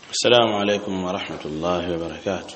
السلام عليكم ورحمة الله وبركاته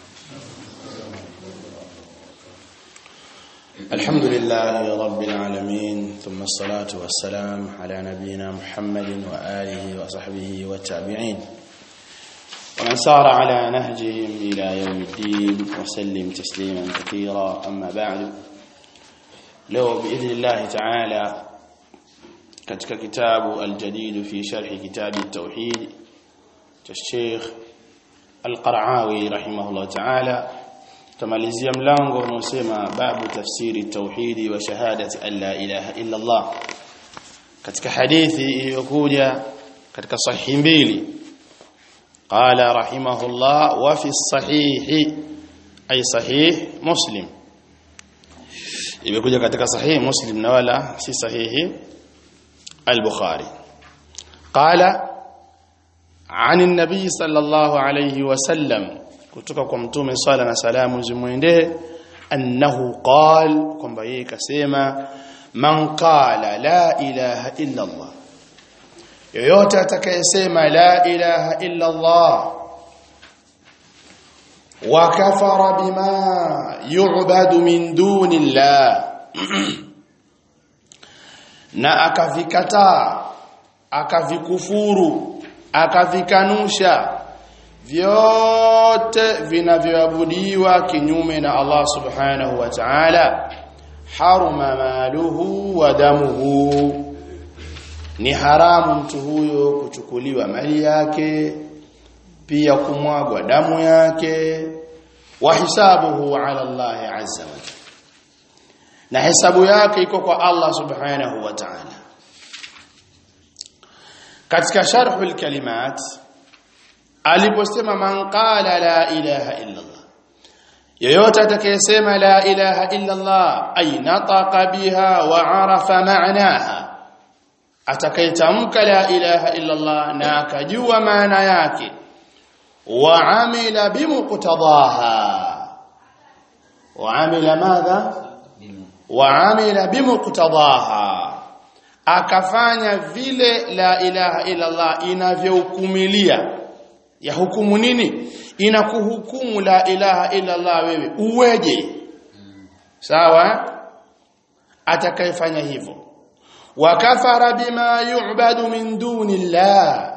الحمد لله رب العالمين ثم الصلاة والسلام على نبينا محمد وآله وصحبه والتابعين ومن سار على نهجهم إلى يوم الدين وسلم تسليما كثيرا أما بعد لو بإذن الله تعالى katika kitabu al-jadid fi sharh kitab at-tauhid cha Sheikh Al-Qara'awi rahimahullah ta'ala tamalizia mlango unaosema babu tafsiri tauhidi wa shahadati an la ilaha illa Allah katika hadithi iliyokuja katika sahihi mbili qala rahimahullah wa fi sahihi ay sahih muslim imekuja katika sahihi muslim na wala si sahihi البخاري قال عن النبي صلى الله عليه وسلم kutoka kwa mtume swalla na salamu zimwendee annahu qal kwamba yeye kasema man qala la ilaha illa Allah yoyote atakayesema la ilaha illa Allah wa kafara bima yu'badu min duni Allah na akavikataa akavikufuru akavikanusha vyote vinavyoabudiwa kinyume na Allah subhanahu wa ta'ala haruma maluhu wa damuhu ni haramu mtu huyo kuchukuliwa mali yake pia kumwagwa damu yake wa hisabuhu ala Allah azza wa jalla na hesabu yake iko kwa Allah subhanahu wa ta'ala katika sharhul kalimat aliposema man qala la ilaha illa Allah yoyote atakayesema la ilaha illa Allah ay nataqa biha wa arafa ma'naha atakayetamka la ilaha illa Allah na akajua maana yake wa amila bimuqtadaha wa amila madha waamila bimuqtadaha akafanya vile la ilaha illa Allah inavyohukumilia ya hukumu nini inakuhukumu la ilaha illa Allah wewe uweje sawa atakayefanya hivyo wakafara bima yu'badu min dunillah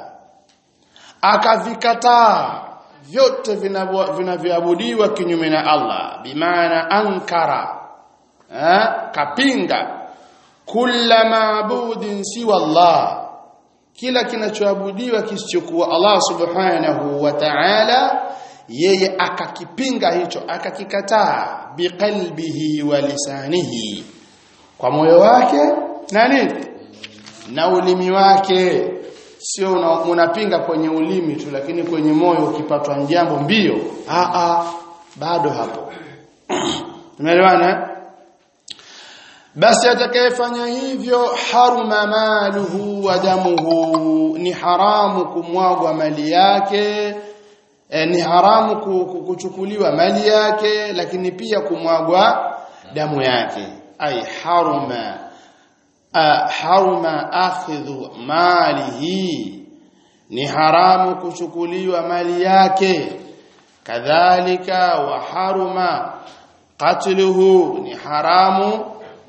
akavikataa vyote vinavyoabudiwa kinyume na Allah bimaana ankara Ha? kapinga kula maabudin siwa Allah kila kinachoabudiwa kisichokuwa Allah subhanahu wa ta'ala yeye akakipinga hicho akakikataa biqalbihi wa lisanihi kwa moyo wake na nini na ulimi wake sio unapinga kwenye ulimi tu lakini kwenye moyo ukipatwa jambo mbio a a bado hapo tumeelewana basi atakayefanya hivyo haruma maluhu wa damuhu ni haramu kumwagwa mali yake e, ni haramu kuchukuliwa mali yake lakini pia kumwagwa damu yake ay haruma haruma akhidhu malihi ni haramu kuchukuliwa mali yake kadhalika wa haruma qatluhu ni haramu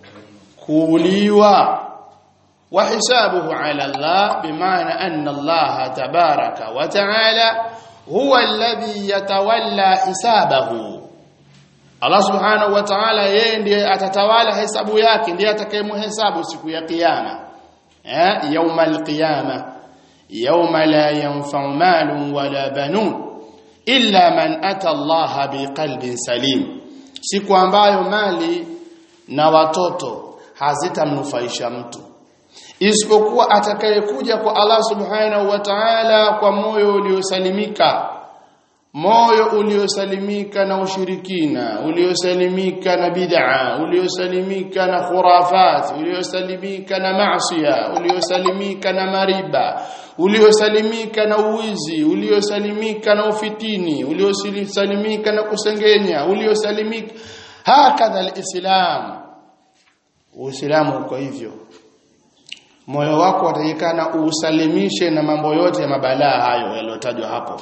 kuuliwa wa hisabuhu ala Allah bimaana anna Allah tabaraka wa taala huwa alladhi yatawalla hisabahu Allah subhanahu wa ta'ala yeye ndiye atatawala hesabu yake ndiye atakayemhesabu siku ya kiyama eh يوم القيامه يوم لا ينفع مال ولا بنون illa man ata Allah biqalbin salim siku ambayo mali na watoto hazitamnufaisha mtu isipokuwa atakayekuja kwa Allah subhanahu wa ta'ala kwa moyo uliosalimika moyo uliosalimika na ushirikina uliosalimika na bid'a uliosalimika na khurafat uliosalimika na maasiya uliosalimika na mariba uliosalimika na uwizi uliosalimika na ufitini uliosalimika na kusengenya uliosalimika hakadha alislam uislamu uko hivyo moyo wako watakikana usalimishe na mambo yote ya mabalaa hayo yaliyotajwa hapo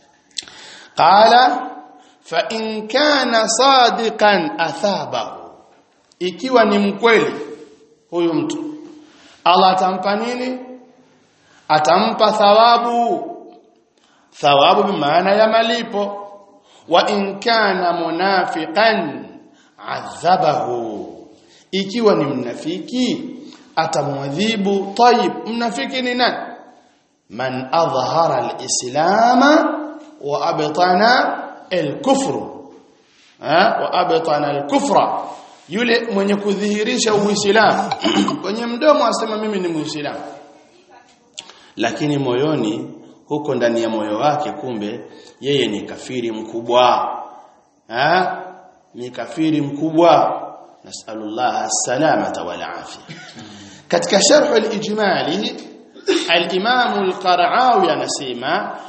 qala fa in kana sadiqan athabahu ikiwa ni mkweli huyu mtu Allah atampa nini atampa thawabu thawabu bimaana ya malipo wa in kana munafiqan adhabahu ikiwa ni mnafiki atamwadhibu tayib mnafiki ni nani man adhhara alislama wa abtana alkufr wa abtana alkufra yule mwenye kudhihirisha uislamu kwenye mdomo asema mimi ni muislamu lakini moyoni huko ndani ya moyo wake kumbe yeye ni kafiri mkubwa ha ni kafiri mkubwa nasallallahu salamata wal afia katika sharh al-ijmali al-imam al-qara'awi anasema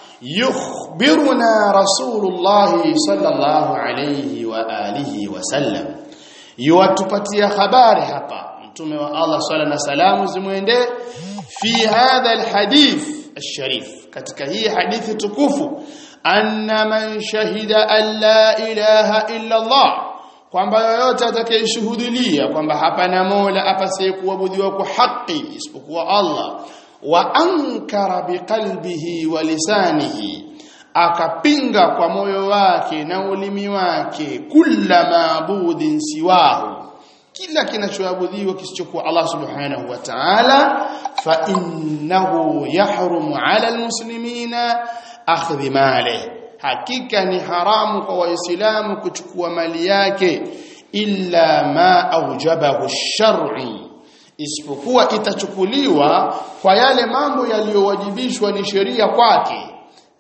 yukhbiruna rasulullah sallallahu alayhi wa alihi wa sallam yuwatupatia habari hapa mtume wa Allah swalla na salamu zimwendee fi hadha al-hadith الشريف katika hii hadithi tukufu anna man shahida an la ilaha illa Allah kwamba yoyote atakayeshuhudia kwamba hapana mola apasaye kuabudiwa kwa haki isipokuwa Allah wa ankara biqalbihi wa lisanihi akapinga kwa moyo wake na ulimi wake kula maabudin siwahu kila kinachoabudiwa kisichokuwa Allah subhanahu wa ta'ala fa innahu yahrumu 'ala almuslimina akhdhi mali hakika ni haramu kwa waislamu kuchukua mali yake illa ma aujabahu ash-shar'i isipokuwa itachukuliwa kwa yale mambo yaliyowajibishwa ni sheria kwake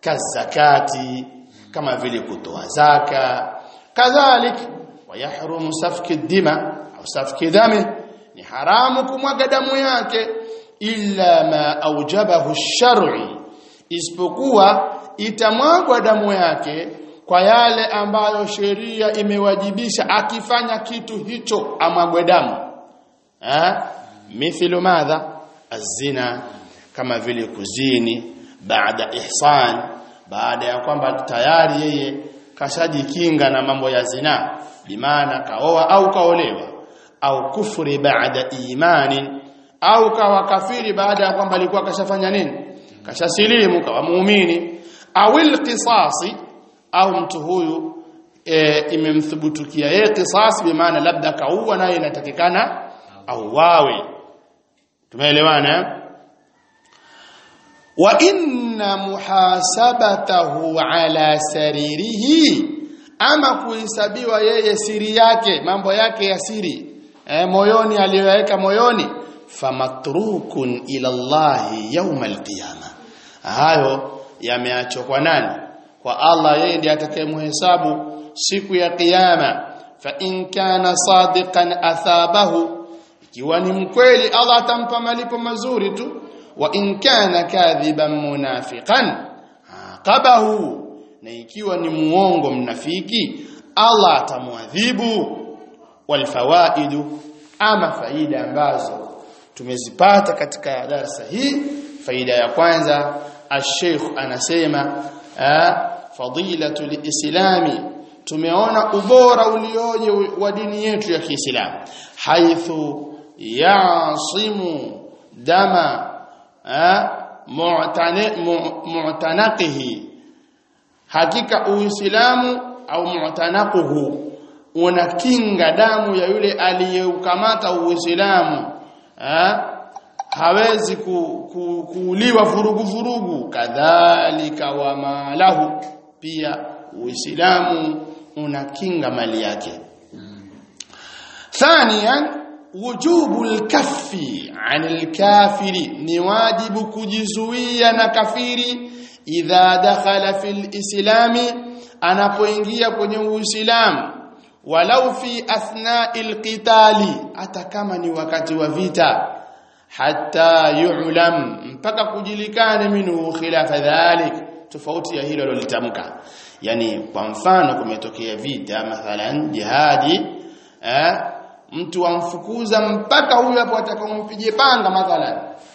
kazakati kama vile kutoa zaka kadhalika wayahrumu safki dima au safki dami ni haramu kumwaga damu yake illa ma aujabahu ash-shar'i isipokuwa itamwagwa damu yake kwa yale ambayo sheria imewajibisha akifanya kitu hicho amwagwe damu eh mithlu madha azina kama vile kuzini baada ihsan baada ya kwamba tayari yeye kashajikinga na mambo ya zina bimaana kaoa au kaolewa au kufuri baada imani au kawa kafiri baada ya kwamba alikuwa kashafanya nini kashasilimu kawa muumini awil qisasi au mtu huyu e, imemthubutukia yeye qisas bimaana labda kaua naye inatakikana au wawe tumeelewana wa inna muhasabatahu ala saririhi ama kuhesabiwa yeye siri yake mambo yake ya siri e, moyoni aliyoyaweka moyoni famatrukun ila Allah yawm alqiyama hayo yameachwa kwa nani kwa Allah yeye ndiye atakayemhesabu siku ya kiyama fa in kana sadiqan athabahu ikiwa ni mkweli Allah atampa malipo mazuri tu wa in kana kadhiban munafiqan aqabahu na ikiwa ni muongo mnafiki Allah atamwadhibu walfawaidu ama faida ambazo tumezipata katika darasa hii faida ya kwanza الشيخ anasema fadilatu lislami tumeona ubora ulioje wa dini yetu ya Kiislamu haithu yasimu dama mu'tanaqihi hakika uislamu au mu'tanaquhu unakinga damu ya yule aliyeukamata uislamu hawezi ku, ku, kuuliwa vurugu vurugu kadhalika wa malahu pia uislamu unakinga mali yake thaniyan wujubu lkaffi anil kafiri ni wajibu kujizuia na kafiri idha dakhala fil islami anapoingia kwenye uislamu walau fi athna'il qitali hata kama ni wakati wa vita hatta yu'lam mpaka kujulikane minhu khilafa dhalik tofauti ya hilo lolitamka yani kwa mfano kumetokea vita mathalan jihadi eh, mtu amfukuza mpaka huyo hapo atakaompige panga mathalan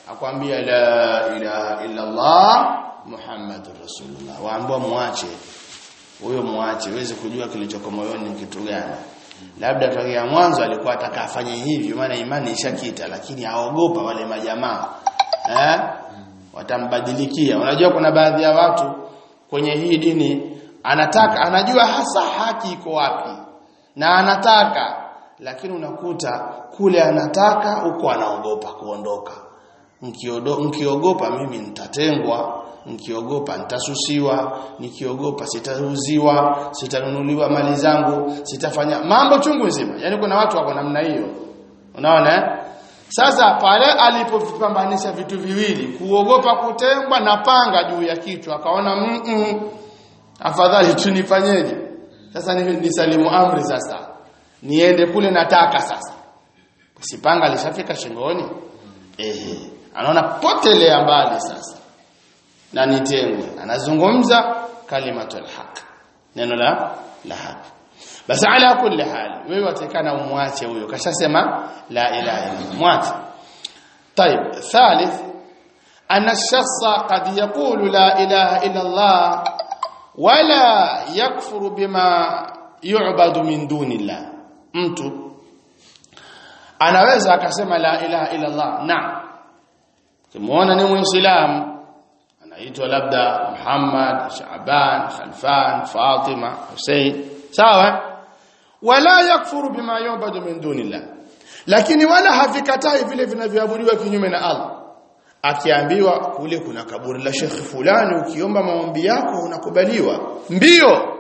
akwambia la ilaha illa Allah Muhammadur Rasulullah waambia muache huyo muache uweze kujua kilichoko moyoni ni kitu gani labda tokea mwanzo alikuwa atakafanye hivyo maana imani ishakita lakini aogopa wale majamaa eh watambadilikia unajua kuna baadhi ya watu kwenye hii dini anataka anajua hasa haki iko wapi na anataka lakini unakuta kule anataka huko anaogopa kuondoka nikiogopa mimi nitatengwa nikiogopa nitasusiwa nikiogopa sitauziwa sitanunuliwa mali zangu sitafanya mambo chungu nzima yani kuna watu wako namna hiyo unaona eh? sasa pale alipopambanisha vitu viwili kuogopa kutengwa na panga juu ya kichwa akaona mm -mm, afadhali tunifanyeje sasa ni nisalimu amri sasa niende kule nataka sasa sipanga lishafika shingoni ehe anaona potelea mbali sasa na nitengwe anazungumza kalimatul haq neno la la haq basi ala kulli hal wewe watakana umwache huyo kashasema la ilaha illa mwache طيب ثالث أن الشخص قد يقول لا إله إلا الله ولا يكفر بما يعبد من دون الله mtu anaweza akasema la ilaha illa Allah naam kimuona ni muislamu anaitwa labda Muhammad Shaaban Khalfan Fatima Hussein sawa wala yakfuru bima yu'badu min dunillah lakini wala havikatai vile vinavyoabudiwa kinyume na Allah akiambiwa kule kuna kaburi la Sheikh fulani ukiomba maombi yako unakubaliwa mbio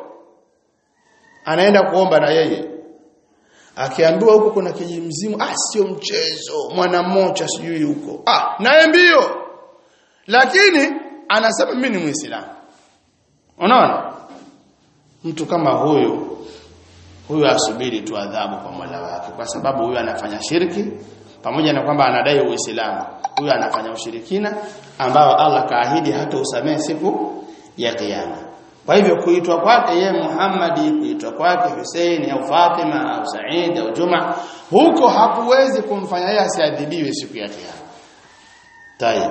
anaenda kuomba na yeye akiambiwa huko kuna kijimzimu ah sio mchezo mwana mmoja sijui huko ah naye mbio lakini anasema mimi ni muislamu unaona mtu kama huyo huyo asubiri tu adhabu kwa Mola wake kwa sababu huyo anafanya shirki pamoja na kwamba anadai uislamu huyo anafanya ushirikina ambao Allah kaahidi hata usamehe siku ya kiyama kwa hivyo kuitwa kwake ye Muhammadi kuitwa kwake Hussein au Fatima au Said au Juma huko hakuwezi kumfanya yeye asiadhibiwe siku ya kiyama tayeb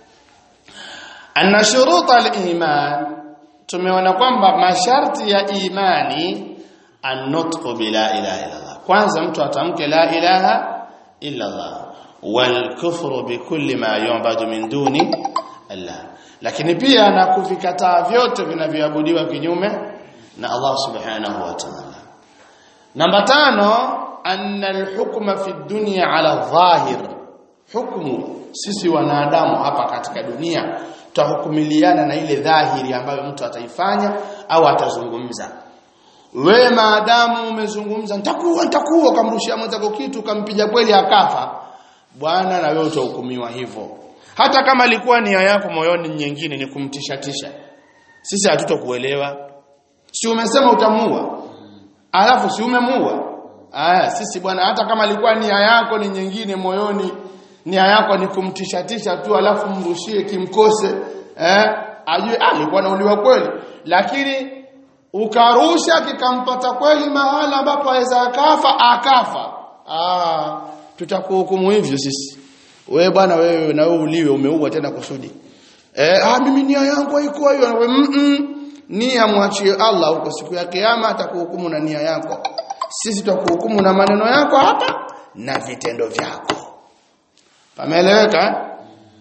anna shuruta al-iman tumeona kwamba masharti ya imani an-nutqu bila ilaha illa Allah kwanza mtu atamke la ilaha illa Allah wal kufru bi kulli ma yu'badu min duni Allah lakini pia na kuvikataa vyote vinavyoabudiwa kinyume na Allah subhanahu wa ta'ala namba tano anna al-hukma fi dunya ala dhahir hukumu sisi wanadamu hapa katika dunia tutahukumiliana na ile dhahiri ambayo mtu ataifanya au atazungumza we maadamu umezungumza nitakuwa nitakuwa kamrushia mwenzako kitu kampiga kweli akafa bwana na wewe utahukumiwa hivyo hata kama ilikuwa nia yako moyoni nyingine ni kumtishatisha sisi hatutokuelewa si umesema utamua alafu si umemua aya sisi bwana hata kama ilikuwa nia yako ni nyingine moyoni nia yako ni kumtishatisha tu alafu mrushie kimkose eh ajue alikuwa nauliwa kweli lakini ukarusha kikampata kweli mahala ambapo aweza akafa akafa ah tutakuhukumu hivyo sisi wewe bwana wewe na wewe uliwe umeua tena kusudi eh ah mimi nia yangu haikuwa hiyo mm -mm. nia mwachie Allah huko siku ya kiyama atakuhukumu na nia yako sisi tutakuhukumu na maneno yako hapa na vitendo vyako pameeleweka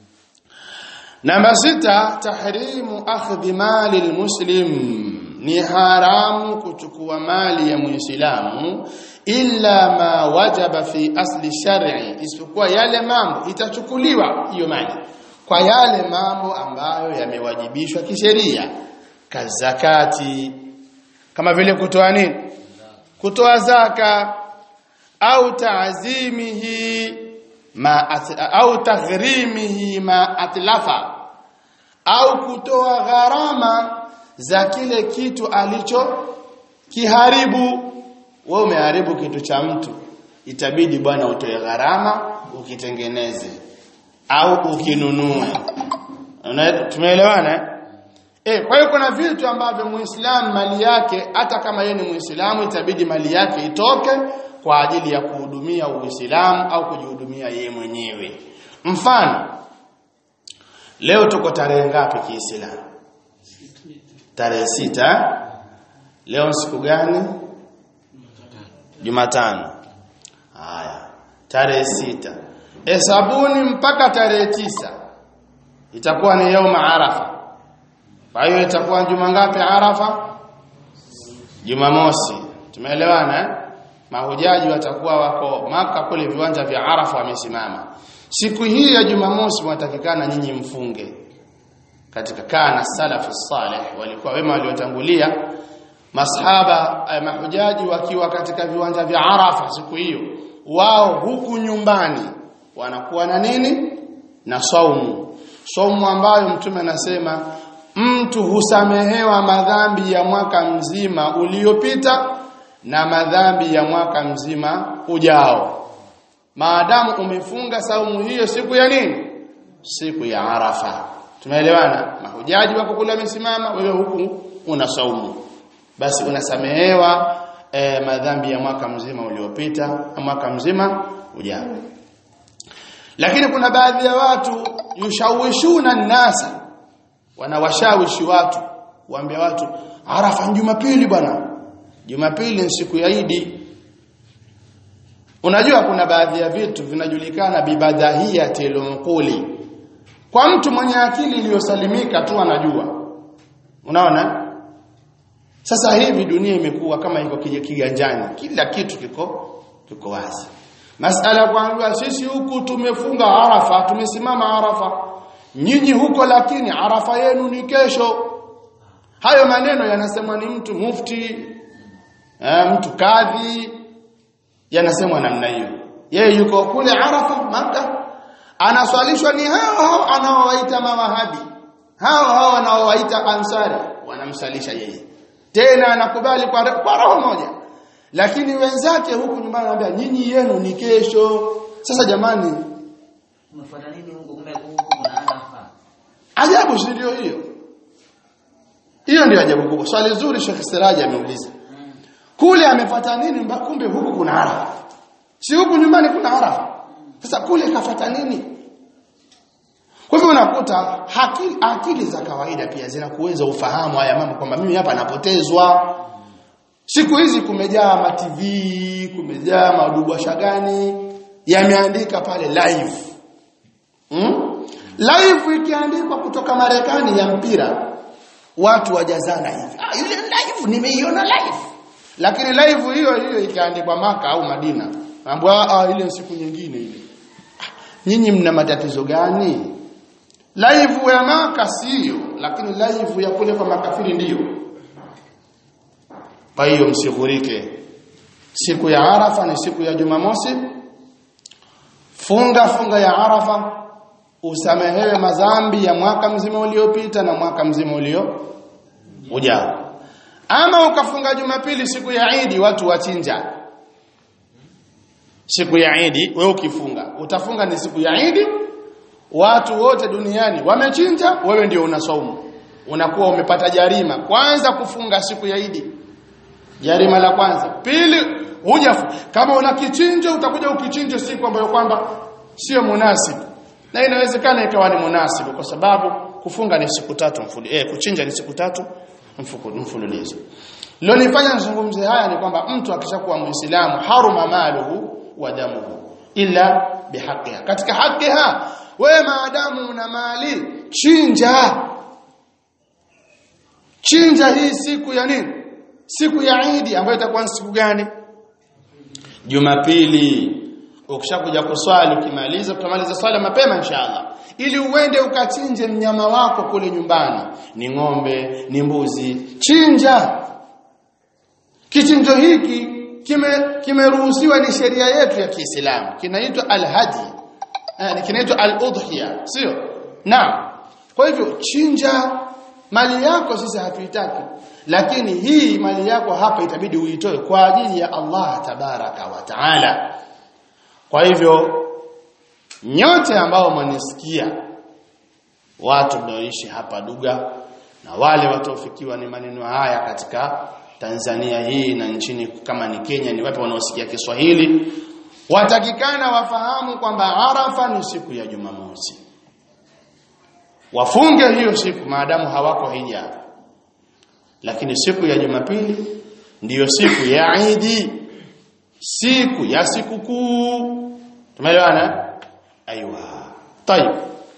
namba sita tahrimu akhdhi mali almuslim ni haramu kuchukua mali ya muislamu illa ma wajaba fi asli shar'i isipokuwa yale mambo itachukuliwa hiyo mali kwa yale mambo ambayo yamewajibishwa kisheria kazakati kama vile kutoa nini kutoa zaka au taazimihi ma at, au taghrimihi ma atlafa au kutoa gharama za kile kitu alicho kiharibu wewe umeharibu kitu cha mtu itabidi bwana utoe gharama ukitengeneze au ukinunue tumeelewana eh kwa hiyo kuna vitu ambavyo muislamu mali yake hata kama yeye ni muislamu itabidi mali yake itoke kwa ajili ya kuhudumia uislamu au kujihudumia yeye mwenyewe mfano leo tuko tarehe ngapi kiislamu tarehe sita leo siku gani Jumatano haya tarehe sita hesabuni mpaka tarehe tisa itakuwa ni yauma arafa kwa hiyo itakuwa juma ngapi arafa jumamosi tumeelewana eh? mahujaji watakuwa wako maka kule viwanja vya arafa wamesimama siku hii ya jumamosi mwatakikana nyinyi mfunge katika kana salafu salih walikuwa wema waliotangulia masahaba eh, mahujaji wakiwa katika viwanja vya arafa siku hiyo wao huku nyumbani wanakuwa na nini na saumu saumu ambayo mtume anasema mtu husamehewa madhambi ya mwaka mzima uliopita na madhambi ya mwaka mzima ujao maadamu umefunga saumu hiyo siku ya nini siku ya arafa tumeelewana mahujaji wako kule wamesimama wewe huku una saumu basi unasamehewa e, madhambi ya mwaka mzima uliopita na mwaka mzima ujao lakini kuna baadhi ya watu yushawishuna nasa wanawashawishi watu waambia watu arafa ni jumapili bwana jumapili ni siku ya idi unajua kuna baadhi ya vitu vinajulikana bibadahiyatil unquli kwa mtu mwenye akili iliyosalimika tu anajua unaona sasa hivi dunia imekuwa kama iko kiganjani kila kitu kiko kiko wazi masala kuambiwa sisi huku tumefunga arafa tumesimama arafa nyinyi huko lakini arafa yenu ni kesho hayo maneno yanasemwa ni mtu mufti eh, mtu kadhi yanasemwa namna hiyo yeye yuko kule arafa maka anaswalishwa ni hao hao anaowaita mawahabi hao hao anaowaita ansari wanamsalisha yeye tena anakubali kwa, kwa roho moja lakini wenzake huku nyumbani anambia nyinyi yenu ni kesho sasa jamani Umefuata nini huko kumbe huko kuna arafa? ajabu si ndio hiyo hiyo ndio ajabu kubwa swali zuri Sheikh Siraji ameuliza kule amefuata nini mba- kumbe huku kuna arafa si huku nyumbani kuna arafa sasa kule kafuata nini kwa hivyo unakuta akili, akili za kawaida pia zinakuweza ufahamu haya mambo kwamba mimi hapa napotezwa siku hizi kumejaa ma TV kumejaa madubwasha gani yameandika pale live hmm? live ikiandikwa kutoka Marekani ya mpira watu wajazana hivi ah yule live nimeiona live lakini live hiyo hiyo ikiandikwa maka au Madina mambo ah ile siku nyingine ile Ah, nyinyi mna matatizo gani live ya maka sio lakini live ya kule kwa makafiri ndiyo kwa hiyo msighurike siku ya arafa ni siku ya jumamosi funga funga ya arafa usamehewe madhambi ya mwaka mzima uliopita na mwaka mzima ulio ujao ama ukafunga jumapili siku ya idi watu wachinja siku ya idi wewe ukifunga utafunga ni siku ya idi watu wote duniani wamechinja wewe ndio unasaumu unakuwa umepata jarima kwanza kufunga siku ya idi jarima la kwanza pili huja kama una kichinjo utakuja ukichinje siku ambayo kwamba sio munasibu na inawezekana ikawa ni munasibu kwa sababu kufunga ni siku tatu mfululizo eh kuchinja ni siku tatu mfuku- mfululizo lilonifanya nizungumze haya ni kwamba mtu akishakuwa muislamu haruma maluhu wa damuhu illa bihaqiha katika hakiha wewe maadamu una mali chinja chinja hii siku ya nini siku ya Idi ambayo itakuwa ni siku gani Jumapili ukishakuja kuswali ukimaliza utamaliza swala mapema inshallah ili uende ukachinje mnyama wako kule nyumbani ni ng'ombe ni mbuzi chinja kichinjo hiki kime kimeruhusiwa ni sheria yetu ya Kiislamu kinaitwa al-hadi eh, kinaitwa al-udhiya sio naam kwa hivyo chinja mali yako sisi hatuitaki lakini hii mali yako hapa itabidi uitoe kwa ajili ya Allah tabaraka wa taala kwa hivyo nyote ambao mwanisikia watu mnaoishi hapa Duga na wale wataofikiwa ni maneno haya katika Tanzania hii na nchini kama ni Kenya ni wapi wanaosikia Kiswahili watakikana wafahamu kwamba Arafa ni siku ya Jumamosi wafunge hiyo siku maadamu hawako hija lakini siku ya Jumapili ndiyo siku ya Idi siku ya sikukuu tumeelewana aiwa tayeb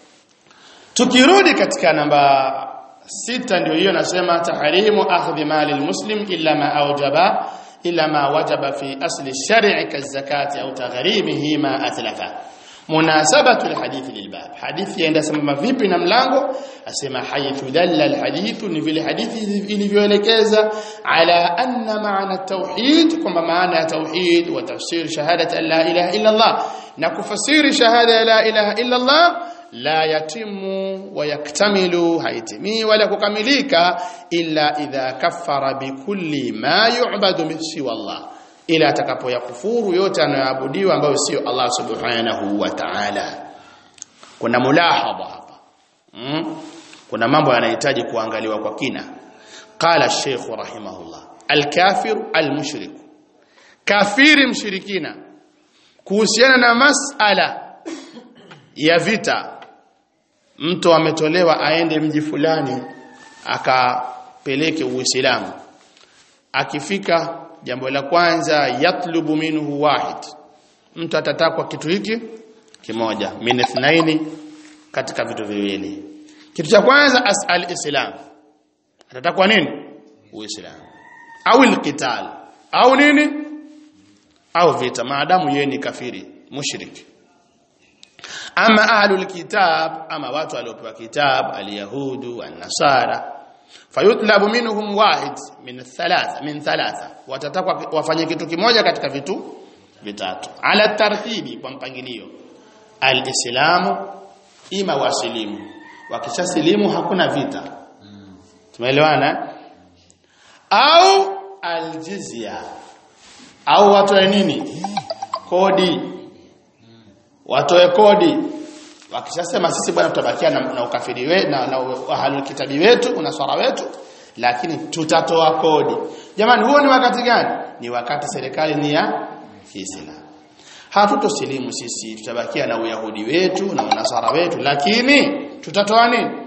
tukirudi katika namba sita ndio hiyo nasema tahrimu akhdhi mali almuslim illa ma awjaba illa ma wajaba fi asli shar'i kazakati au taghrimihi ma atlafa munasabatu alhadith lilbab hadithi yaenda sambamba vipi na mlango asema haythu dalla alhadith ni vile hadithi ilivyoelekeza ala anna maana tauhid kwamba maana ya tauhid wa tafsir shahadat an la ilaha illa Allah na kufasiri shahada ya la ilaha illa Allah la yatimu wa yaktamilu haitimi wala kukamilika illa idha kaffara bikulli ma yu'badu min siwa Allah ila atakapoyakufuru yote anayoabudiwa ambayo sio Allah subhanahu wa ta'ala kuna mulahadha hapa mm? kuna mambo yanahitaji kuangaliwa kwa kina qala sheikh rahimahullah al-kafir al-mushrik kafiri mshirikina kuhusiana na masala ya vita mtu ametolewa aende mji fulani akapeleke uislamu akifika jambo la kwanza yatlubu minhu wahid mtu atatakwa kitu hiki kimoja min ithnaini katika vitu viwili kitu cha kwanza asal islam atatakwa nini uislamu au alqital au nini au vita maadamu yeye ni kafiri mushrik ama ahlul kitab ama watu waliopewa kitab alyahudu an-nasara fayutlabu minhum wahid min thalatha min thalatha watatakwa wafanye kitu kimoja katika vitu vitatu ala tartibi kwa mpangilio alislamu ima wasilimu wakishasilimu hakuna vita tumeelewana au aljizya au watoe nini kodi watoe kodi wakishasema sisi bwana tutabakia na, na ukafiri wetu na, na ahlul kitabi wetu unaswara wetu lakini tutatoa kodi jamani huo ni wakati gani ni wakati serikali ni ya Kiislamu hatutosilimu sisi tutabakia na uyahudi wetu na unaswara wetu lakini tutatoa nini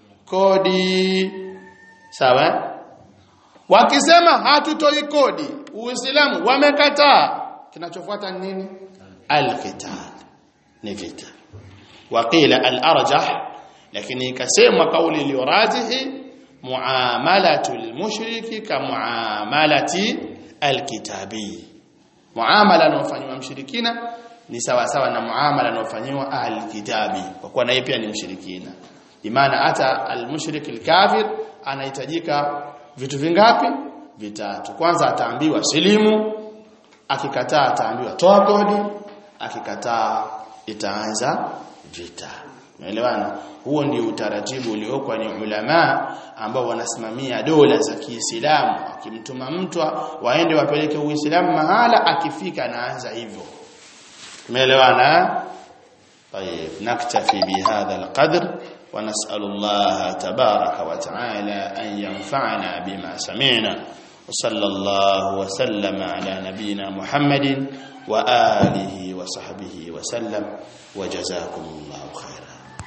kodi sawa wakisema hatutoi kodi uislamu wamekataa kinachofuata ni nini alqital ni vita waqila al-arjah lakini ikasemwa kauli iliyorajihi muamalatu al-mushriki ka muamalati al-kitabi muamala unaofanywa mshirikina ni sawa sawa na muamala unaofanywa al-kitabi kwa kuwa naye pia ni mshirikina imana hata al-mushrik al-kafir anahitajika vitu vingapi vitatu kwanza ataambiwa silimu akikataa ataambiwa toa kodi akikataa itaanza vita umeelewana huo ndio utaratibu uliokwa ni ulama ambao wanasimamia dola za Kiislamu akimtuma mtu waende wapeleke Uislamu mahala akifika anaanza hivyo umeelewana طيب نكتفي بهذا القدر ونسأل الله تبارك وتعالى أن ينفعنا بما سمعنا وصلى الله وسلم على نبينا محمد وآله وصحبه وسلم وجزاكم الله خيرا